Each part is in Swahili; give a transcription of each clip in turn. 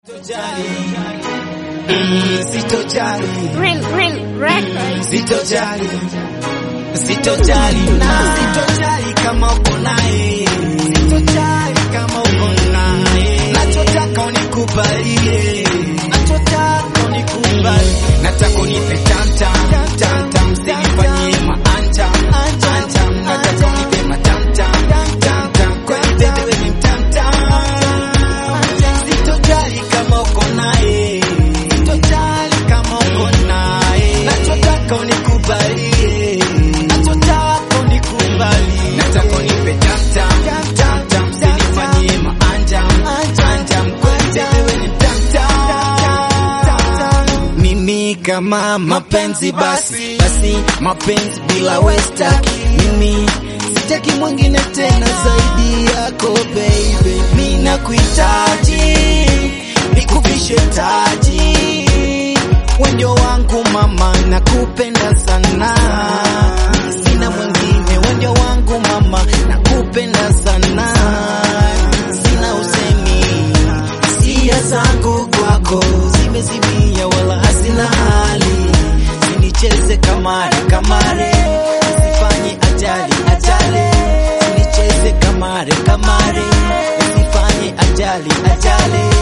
Sitojali, Real, real records. sitojali, sitojali na sitojali kama uko naye, sitojali kama uko naye. Nachotaka unikubalie, nachotaka unikubali, nataka unipe tamtam tamtam, usinifanyie maantam antam, nataka unipe matamtam tamtam, kwani bebe wewe ni mtamtam. Sitojali kama uko naye, sitojali kama uko naye, nachotaka unikubalie, nachotaka unikubali, nataka unipe tamtam tamtam, usinifanyie maanjam anjam, kwani bebe wewe ni mtamtam. Mimi kama mapenzi basi basi, mapenzi bila westa, mimi sitaki mwingine tena zaidi yako baby, mimi nakuhitaji, nikuvishe taji, wendio wangu mama, nakupenda sana, sina mwingine, wendio wangu mama, nakupenda sana, sina usemi hisia zangu kwako zimezimia, wala hazina hali, sinicheze kamare kamare, usifanye ajali ajali, sinicheze kamare kamare, usifanye ajali ajali.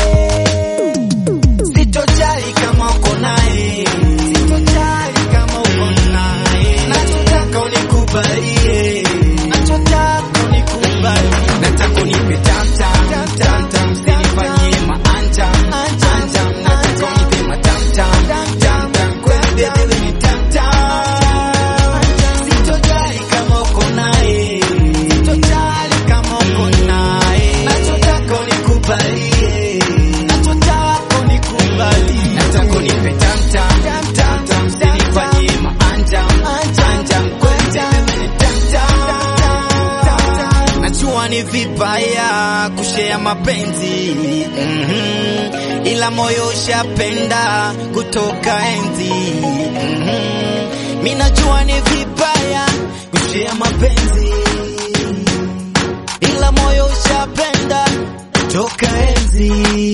Sitojali kama uko naye, sitojali kama uko naye, nachotaka unikubalie, nachotaka unikubali, nataka unipe tamtam tamtam, usinifanyie maanjam anjam, nataka unipe matamtam tamtam, kweli bebe wewe ni tamtam. Sitojali kama uko naye, sitojali kama uko naye, nachotaka unikubalie, nachotaka unikubali, nataka unipe tamtam tamtam, usinifanyie maanjam anjam, kweli bebe wewe ni tamtam. Najua ni vibaya kushea mapenzi mhm, ila moyo ushapenda kutoka enzi mhm. Mi najua ni vibaya kushea mapenzi ila moyo ushapenda kutoka enzi.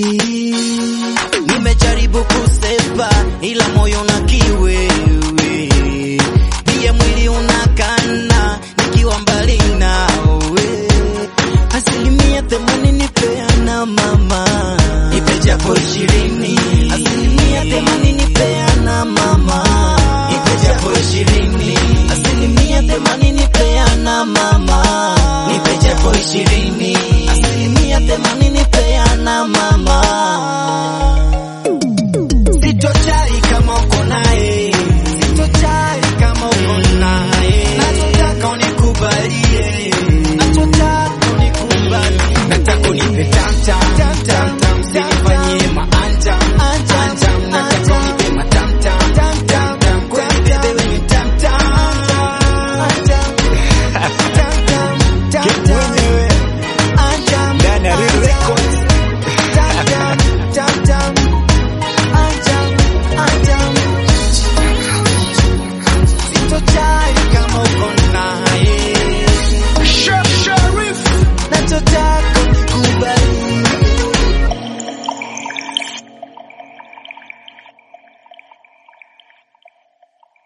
Nimejaribu kusepa ila moyo una kiwewe, pia mwili unakana nikiwa mbali nawe. Asilimia themanini peana mama, ipe japo ishirini. Asilimia themanini peana mama, ipe japo ishirini. Asilimia themanini peana mama, nipe japo ishirini. Asilimia themanini peana mama,